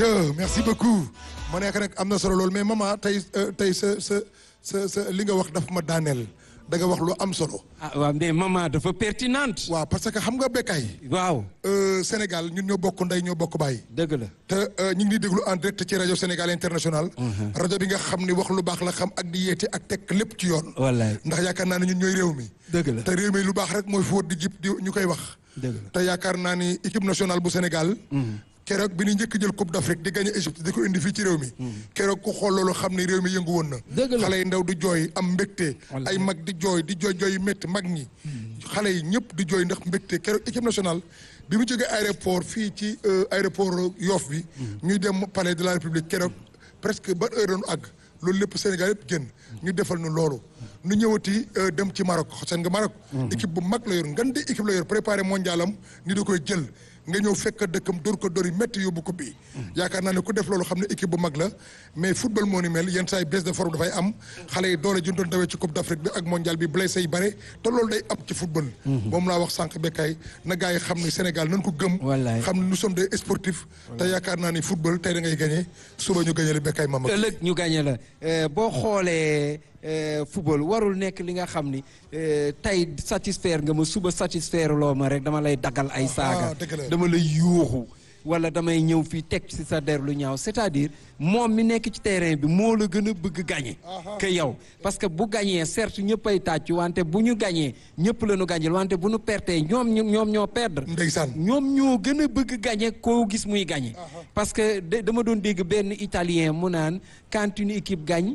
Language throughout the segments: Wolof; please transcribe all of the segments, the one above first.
Aïcha merci beaucoup ma nekk rek am na solo loolu mais maman tey tey sa sa sa sa li nga wax daf ma daaneel da nga wax lu am solo. ah waaw mais maman dafa pertinente. waaw parce que xam nga bekkaay. waaw. Sénégal ñun ñoo bokk ndey ñoo bokk baay. dëgg la. te ñu ngi nii déglu en direct ci rajo Sénégal international. rajo bi nga xam ni wax lu baax la xam ak di yeete ak teg lépp ci yoon. wallaay ndax yaakaar naa ne ñun ñooy réew mi. dëgg la te réew mi lu baax rek mooy fóot di jib di ñu koy wax. dëgg la te yaakaar naa ni équipe nationale bu Sénégal. keroog bi ñu njëkk jël coupe d'Afrique di gagné Égypte di ko indi fii ci réew mi. keroog ku xool loolu xam ni réew mi yëngu woon na. dëgg la xale yi ndaw di jooy am mbégte. ay mag di jooy di jooy jooy métti mag ñi. xale yi ñëpp di jooy ndax mbégte keroog équipe nationale bi mu jógee aéroport fii ci aéroport Yoff bi. ñuy dem palais de la République keroog presque ba heure doon àgg loolu lépp Sénégal yëpp génn ñu defal nu loolu. nu ñëwati dem ci Maroc seen nga Maroc. équipe bu mag la yor ngan di équipe la yor préparé mondialam ni da koy jël. nga ñëw fekk dëkkam dóor ko dóor yi métti yóbbu ko bii yaakaar naa ne ku def loolu xam ne équipe bu mag la mais football moo ni mel yenn saa yi baisse de forme dafay am xale yi doole jundoon dawee ci coupe d'Afrique bi ak mondial bi blessé yi bare te loolu day am ci football moom laa wax sànq bekkaay na gars yi xam ne Sénégal nañ ko gëm xam ne nous sommes des sportifs te yaakaar naa ni football tey da ngay gagné suba ñu gagné la bekkaay mama ëllëg ñu gagné la boo xoolee football warul nekk li nga xam ni tey satisfaire nga ma suba satisfaire loo ma rek dama lay daggal ay saaga dama lay yuuxu wala damay ñëw fii teg ci sa der lu ñaaw c'est-à-dire moom mi nekk ci terrain bi moo la gën a bëgg gagné que yow parce que bu gagné certes ñëpp ay tàcc wante bu ñu gagné ñëpp la ñu gagné wante bu ñu pertee ñoom ñoom ñoo perdre ndeysaan ñoom ñoo gën a bëgg gagné koo gis muy gagné parce que dama doon dégg benn italien mu naan quand une équipe gagne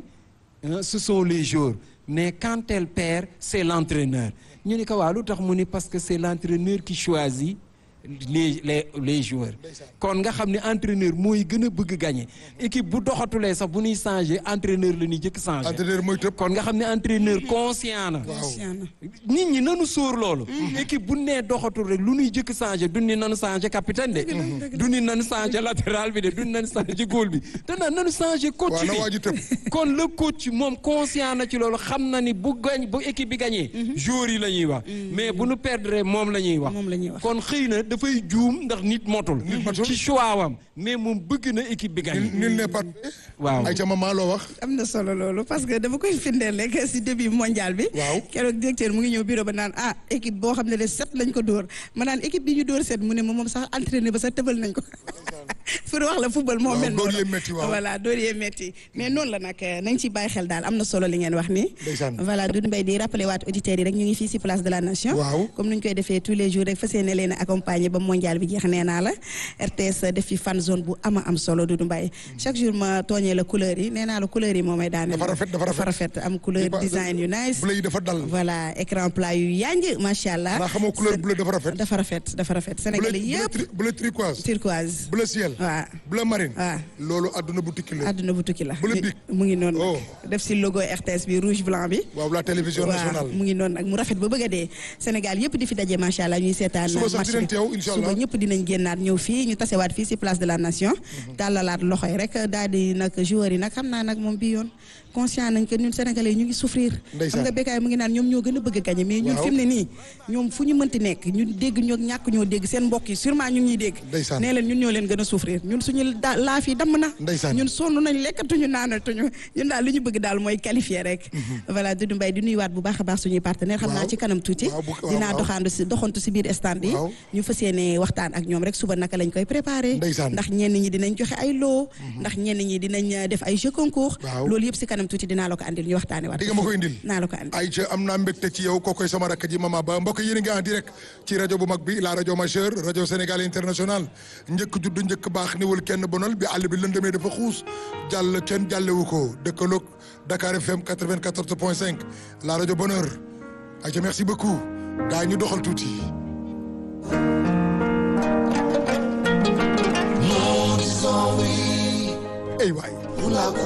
ce sont les joueurs mais quand elle perd c'est l'entraîneur ñu ni ko waaw lu tax mu ni parce que c'est l'entraîneur qui choisit les les les joueurs kon nga xam ne entraîneur mooy gën a bëgg gagner équipe bu doxatulee sax bu ñuy changer entraîneur la ñuy jëkk changer entraîneur mooy tëb kon nga xam ne entraîneur conscient na nit ñi nanu sóor loolu équipe bu nee doxatul rek lu ñuy jëkk changer du ni nanu changer capitaine de du ni nanu changer latéral bi de du ni nanu changer goal bi te na nanu changer coach bi kon le coach moom conscient na ci loolu xam na ni bu gañ bu équipe bi gagné joueurs yi la ñuy wax mais bu nu perdre moom la ñuy wax kon xëy na dafay juum ndax nit motul ci choix wam mais moom bëgg na équipe bi gagné nul n'est pas waaw ay ca maman loo wax am na solo loolu parce que dama koy firndeel rek si début mondial bi waaw keroog directeur mu ngi ñëw bureau ba naan ah équipe boo xam ne de sept lañ ko dóor ma naan équipe bi ñu dóor sept mu ne ma moom sax entraîné ba sax tëbal nañ ko pour wax la football moo mel dóor yee métti waaw voilà dóor yee métti mais noonu la nag nañ ci bàyyi xel daal am na solo li ngeen wax ni voilà Doudou Mbaye di rappelé waat auditeurs yi rek ñu ngi fii si place de la nation waaw comme nuñ koy defee tous les jours rek fas yéene leen a accompagner ba mondial bi jeex nee naa la RTS def fi fan zone bu ama am solo Doudou Mbaye chaque jour ma tooñee la couleur yi nee naa la couleur yi moo may daane dafa rafet dafa rafet am couleur design yu nice bleu yi dafa dal voilà écran plat yu yanj macha allah naa xamoo couleur bleu dafa rafet dafa rafet dafa rafet sénégalais yëpp bleu turquoise turquoise bleu ciel waaw bleu marine waaw loolu adduna bu tukki la adduna bu tukki la bleu bic mu ngi noonu oh def si logo RTS bi rouge blanc bi waaw la télévision nationale mu ngi noonu nag mu rafet ba bëgg a dee Sénégal yëpp di fi daje macha allah ñuy seetaan suba sax match dinañ bi teew incha allah suba ñëpp dinañ génnaat ñëw fii ñu tasewaat fii si place de la nation tàllalaat loxo yi rek daal di nag joueurs yi nag xam naa nag moom bi yoon conscient nañ que ñun sénégalais ñu ngi souffrir xam nga békaay mu ngi naan ñoom ñoo gën a bëgg a gagné mais ñun fi mu ne nii ñoom fu ñu mënti nekk ñun dégg ñoo ñàkk ñoo dégg seen mbokk yi sûrement ñu ngi ñuy dégg ndeysaan nee leen ñun ñoo leen gën a souffrir ñun suñu da laaf yi damm na ndeysaan ñun sonn nañ lekkatuñu naanatuñu ñun daal li ñu bëgg daal mooy qualifier rek voilà Doudou Mbaye di nuyuwaat bu baax a baax suñuy partenaire xam naa ci kanam tuuti dinaa doxaandu si doxantu si biir stand yi ñu fas yéene waxtaan ak ñoom rek suba naka lañ koy préparé ndax ñenn ñi dinañ joxe ay loo ndax ñenn ñi dinañ def ay jeux concours loolu yëpp si kanam tuuti dinaa la ko andil ñu waxtaane waat di nga ma ko indil naa la ko andil ay ca am naa mbégte ci yow kookoy sama rakk ji mama ba mbokk yéen a ngi en direct ci rajo bu mag bi la rajo majeure rajo Sénégal international njëkk juddu njëkk baax niwul kenn bonal bi àll bi lëndëmee dafa xuus jàll kenn jàllewu ko dëkkaloog Dakar FM 94 point 5 la rajo bonheur ay ca merci beaucoup gaa ñu doxal tuuti ay waay